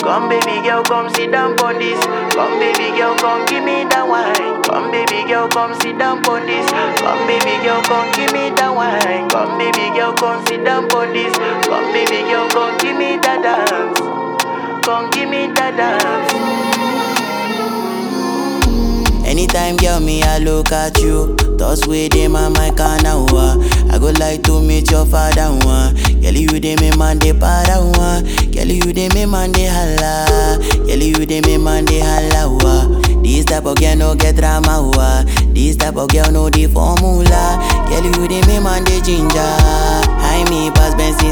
Come baby girl, come sit down on this. Come baby girl, come give me that wine. Come baby girl, come sit down on this. Come baby girl, come give me that wine. Come baby girl, come sit down on this. Come baby girl, come give me that dance. Come give me that dance. Anytime, girl, me, I look at you. Thoughts with them on my corner, wa. I go like to meet your father, one. Girl, you dey me man, they para, one. Girl, you dey me man, they holla. Girl, you dey me man, they holla, wa. This type of girl no get drama, wa. This type of girl no the formula. Girl, you dey me man, they ginger. I me pass Benson